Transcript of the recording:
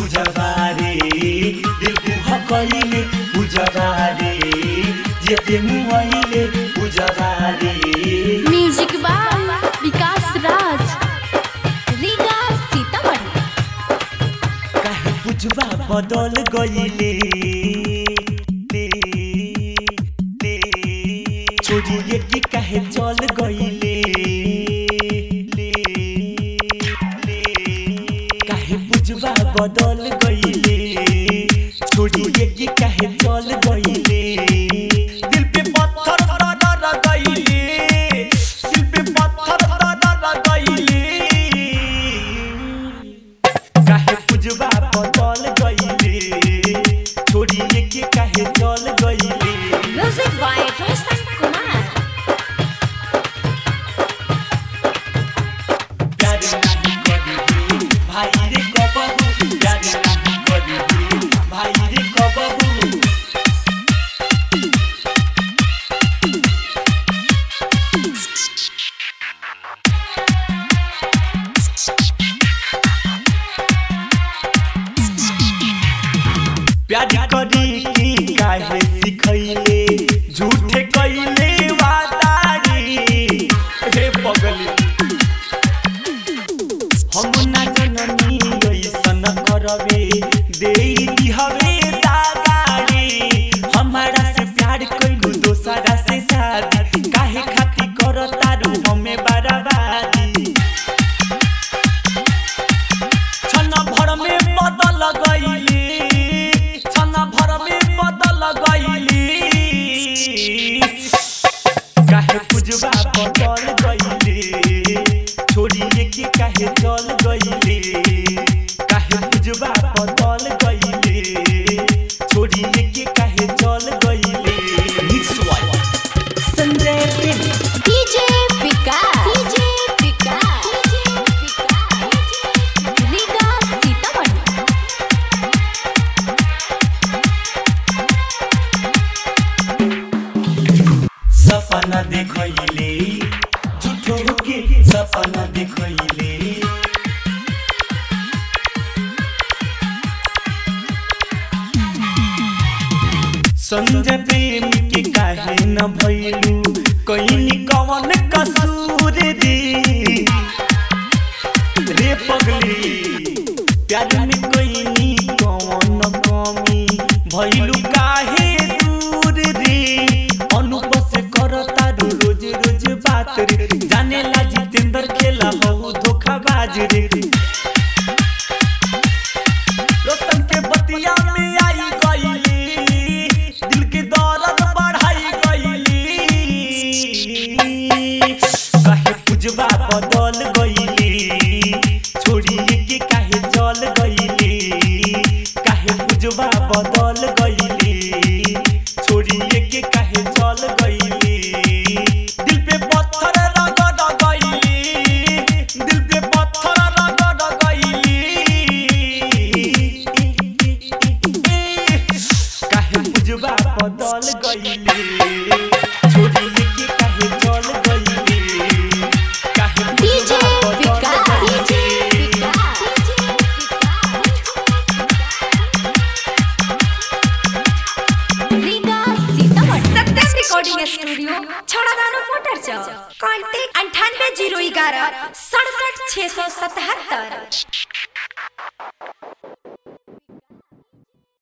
बुझबारे दिल को हकैले बुझबारे जेते मुआइले बुझबारे म्यूजिक बाय विकास राज रीगा सीतामढ़ी काहे बुझबा बदल गइले ले, ले, छोड़िए कि काहे चल गइले ले, ले, काहे बुझबा बदल गइले छोड़िए कि काहे चल गइले दिल पे पत्थर रगड़ गइले दिल पे पत्थर रगड़ गइले काहे पुजवा बदल गइले छोड़िए के काहे चल गइले म्यूजिक बाय रोशन कुमार प्यार नहीं करी भाई रे कबहू प्यार नहीं करी भाई रे कबहू प्यार करी की काहे सिखैले झूठे कैले वादारी हे पगली हम ना जननी ऐसन करबे देई दिहबे दादारी हमारा से प्यार कैलू दोसरा से शादी काहे खाती करतारू हमें बर्बादी छन भर में बदल गइली छन भर में बदल गइली काहे पुजवा बदल गइली छोड़िए के काहे चल गइली काहे पुजवा बदल गइली छोड़िए के काहे चल गइली mix by Sanjay Prem DJ Vikas DJ Vikas Riga Sitamarhi सपना देखैले झुठो के सपना देखैले संजय प्रेम के काहे न भइलू कइनी कवन कसूर रे रे पगली प्यार में कइनी कवन कमी भइलू काहे दूर रे अनुप से करता रो रोज रोज बात रे जाने ला जितेंद्र खेला हो धोखाबाज रे रोशन के बतिया में आई गईली दिल के दर्द बढ़ाई गईली काहे पुजवा बदल गईली छोड़िए के काहे चल गईली काहे पुजवा बदल गईली छोड़िए के काहे चल गईली दिल पे पत्थर रगड़ गईली दिल पे पत्थर रगड़ गईली काहे पुजवा बदल गईली छोड़िए के काहे चल गईली काहे डीजे पुजवा बदल विकास डीजे गईली विकास रीगा सीतामढ़ी सत्यम रिकॉर्डिंग स्टूडियो छड़ादानो मोटर चौक कॉन्टैक्ट अंठानवे जीरो ग्यारह सड़सठ छः सौ सतहत्तर